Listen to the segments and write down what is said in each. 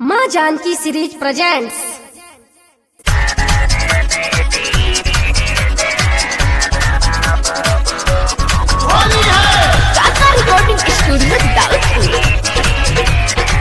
माँ Janki series presents Kaka recording studio Daudpur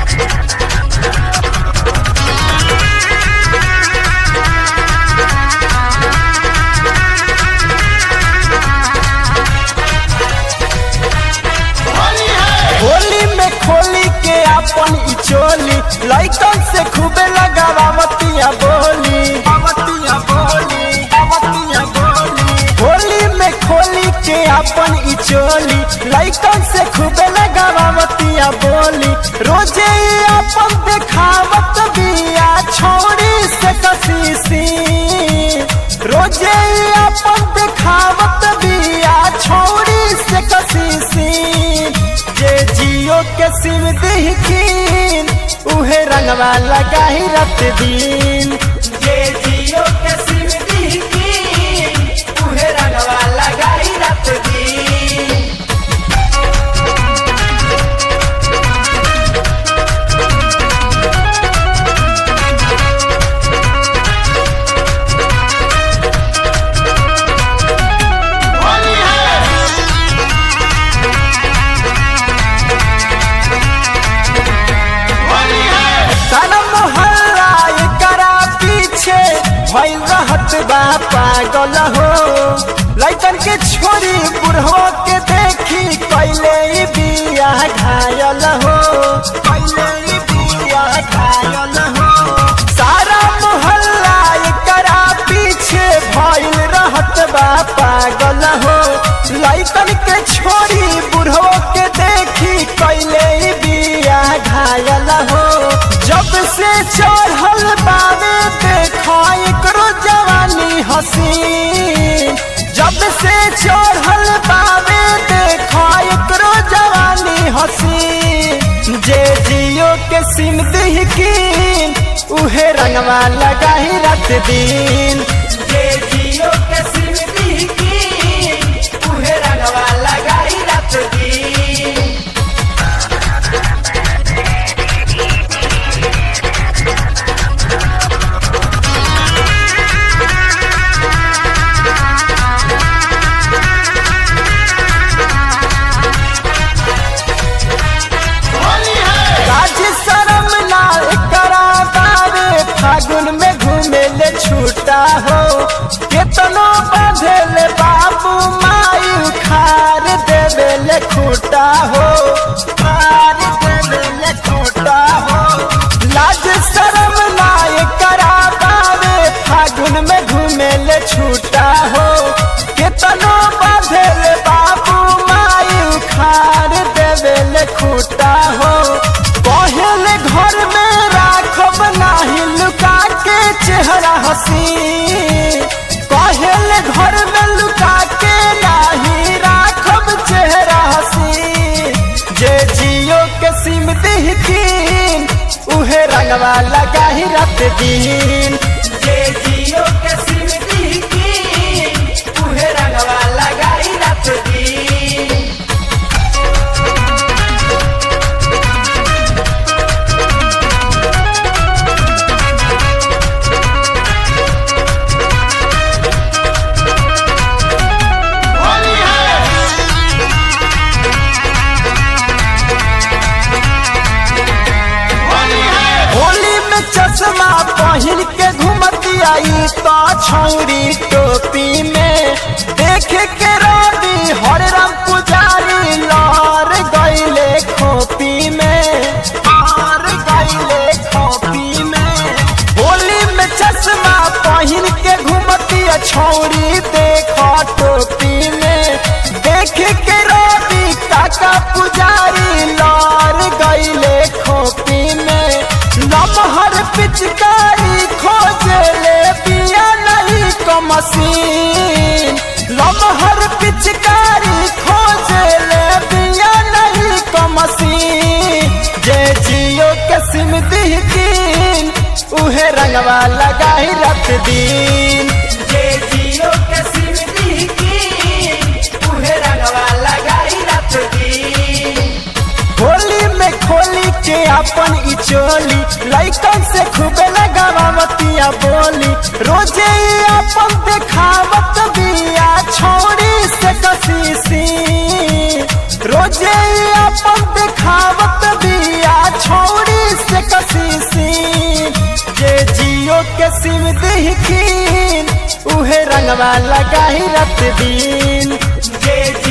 Holi में खोली के अपन ई चोली लइकन से खूबे लगावतिया बोली अवतिया बोली अवतिया बोली होली में खोली के अपन ई चोली लइकन से खूबे लगावतिया बोली रोजे ई अपन देखावत बिया छोड़ी से कसीसी रोजे ई अपन देखावत बिया छोड़ी से कसीसी जे जियो के सिम दिखीन उहे रंगवा लगाही रत दिन जे जियो के सिम दिखीन उहे रंगवा लगाही रत दिन सारा मोहल्ला एकरा पीछे भइल रहत बा पागल हो लइकन के छोरी बुढ़वा के देखी कैले ई बिया घायल हो कैले ई बिया घायल हो सारा मोहल्ला एकरा पीछे भइल रहत बा पागल हो लइकन के छोरी बुढ़वा के देखी कैले ई बिया घायल हो जब से चढ़ल बावे देखा एकरो जवानी हसीन जब से चढ़ल बावे देखा एकरो जवानी हसीन जे जियो के सिम दिहकीन उहे रंगवा लगाही रात दिन जे जियो के सिम दिहकीन उहे रंगवा लगाही रात दिन काज शरम ना करा बावे फागुन में घूमे ले छूटा हो केतनो बांधे ले बाबू माई उखार देवे ले खूटा हो खार देवे ले खूटा हो लाज शरम ना करा बावे फागुन में घूमे ले छूटा हो केतनो बांधे ले बाबू माई उखार देवे ले खूटा हो पहले घर में राखब नाही लुका के चेहरा हसी पहले घर में लुका के नाही राखब चेहरा हसी जे जियो के सिम दिहकीन उहे रंगवा लगाही रात दिन जे जियो के सिम दिहकीन उहे रंगवा लगाही रात दिन होली में चश्मा पहन के घूमती आई तो छौरी टोपी में देखे के रवि हर राम पुजारी लौर गईले खोपी में और गईले खोपी में होली में चश्मा पहन के घूमती छौरी देखो टोपी में देखे के रवि काका पुजारी लौर गईले खोपी में लमहर पिचकारी खोजे ले पिया नहीं को मशीन लमहर पिचकारी खोजे ले पिया नहीं को मशीन जे जियो के सिम दिहकीन उहे रंगवा लगाही रात दिन जे जियो के सिम दिहकीन उहे रंगवा लगाही रात दिन होली में खोली के अपन ई चोली लइकन से खूबे लगावतिया बोली रोजे ई अपन देखावत बिया छोड़ी से कसीसी रोजे ई अपन देखावत बिया छोड़ी से कसीसी जे जियो के सिम दिखीन उहे रंगवा लगाही रत दिन जे